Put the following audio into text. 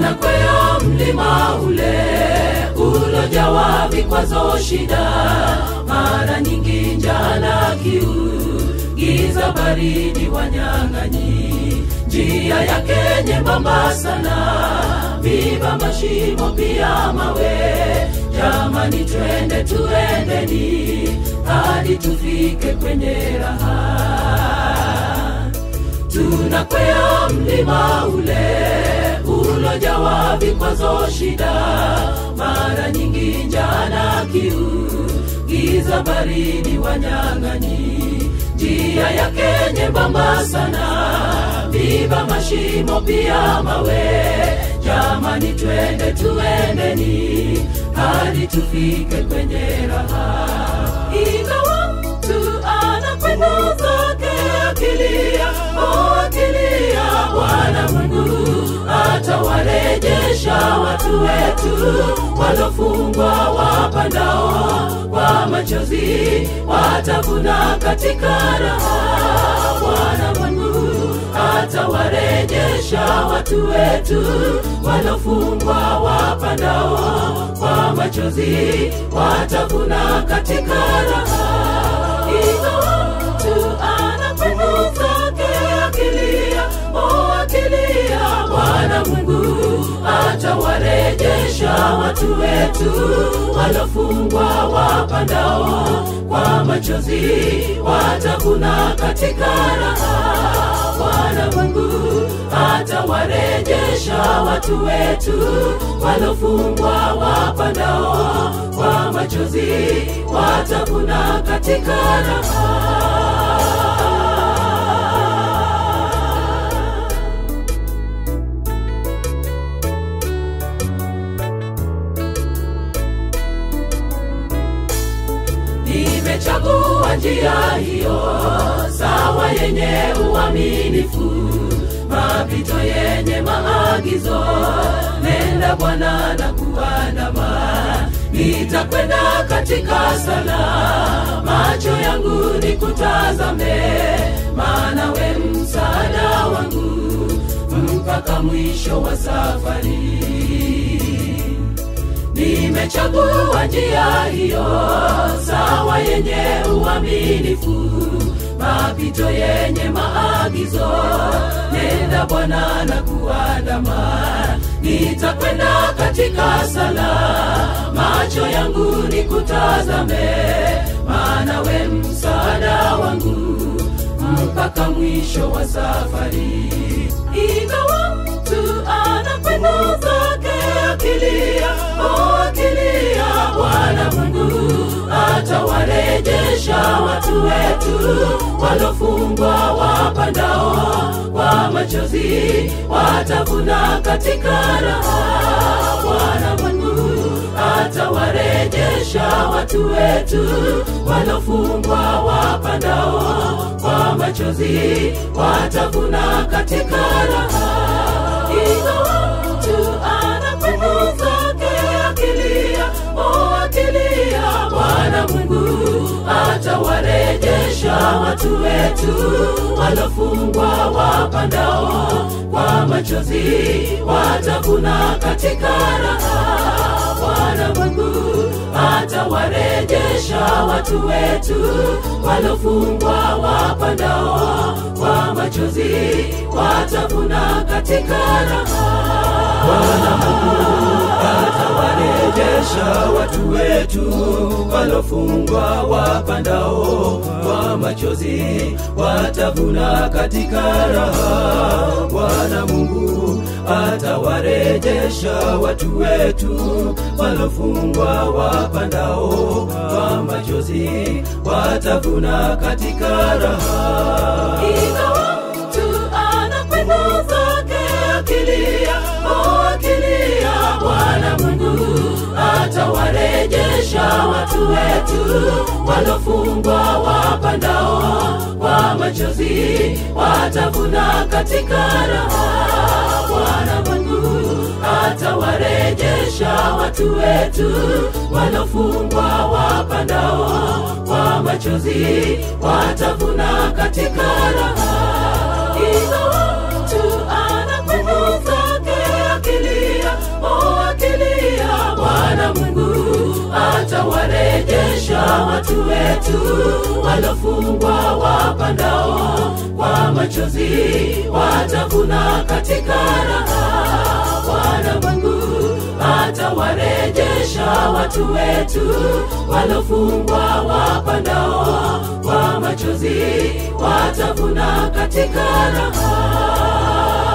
tunakwea mlima ule ulojawa vikwazo shida mara nyingi njaa na kiu giza baridi wanyang'anyi njia yake nyembamba sana viva mashimo pia mawe jamani twende tuendeni hadi tufike kwenye raha tunakwea mlima ule ulojawa vikwazo shida mara nyingi njaa na kiu giza baridi wanyang'anyi njia yake nyembamba sana viva mashimo pia mawe jamani twende tuendeni hadi tufike kwenye raha ingawa mtu anakwenda zake akilia o akilia bwana mungu atawarejesha watu wetu walofungwa wapandao kwa machozi watavuna katika raha bwana mungu atawarejesha watu wetu walofungwa wapandao kwa machozi watavuna katika raha ingawa mtu anakwenda zake akilia o akilia bwana mungu atawarejesha watu wetu walofungwa wapandao kwa machozi watavuna katika raha bwana mungu atawarejesha watu wetu walofungwa wapandao kwa machozi watavuna katika raha nimechagua njia hiyo sawa yenye uaminifu mapito yenye maagizo nenda bwana na kuandama nitakwenda katika sala macho yangu ni kutazame maana we msaada wangu mpaka mwisho wa safari nimechagua njia hiyo sawa yenye uaminifu mapito yenye maagizo nenda bwana na kuandama nitakwenda katika sala macho yangu ni kutazame maana we msaada wangu mpaka mwisho wa safari ingawa mtu anakwenda zake akilia o akilia bwana mungu atawarejesha watu wetu walofungwa wapandao kwa machozi watavuna katika raha bwana mungu atawarejesha watu wetu walofungwa wapandao kwa machozi watavuna katika raha ingawa mtu anakwenda zake akilia o akilia bwana mungu atawarejesha watu wetu walofungwa wapandao kwa machozi watavuna katika raha bwana mungu atawarejesha watu wetu walofungwa wapandao kwa machozi watavuna katika raha Bwana Mungu atawarejesha watu wetu walofungwa wapandao kwa machozi watavuna katika raha. Bwana Mungu atawarejesha watu wetu walofungwa wapandao kwa machozi watavuna katika raha. ingawa mtu anakwenda zake akilia o akilia bwana mungu atawarejesha watu wetu walofungwa wapandao kwa machozi watavuna katika raha bwana mungu atawarejesha watu wetu walofungwa wapandao kwa machozi watavuna katika raha ingawa mtu anakwenda zake akilia watu wetu walofungwa wapandao kwa machozi watavuna katika raha bwana mungu atawarejesha watu wetu walofungwa wapandao kwa machozi watavuna katika raha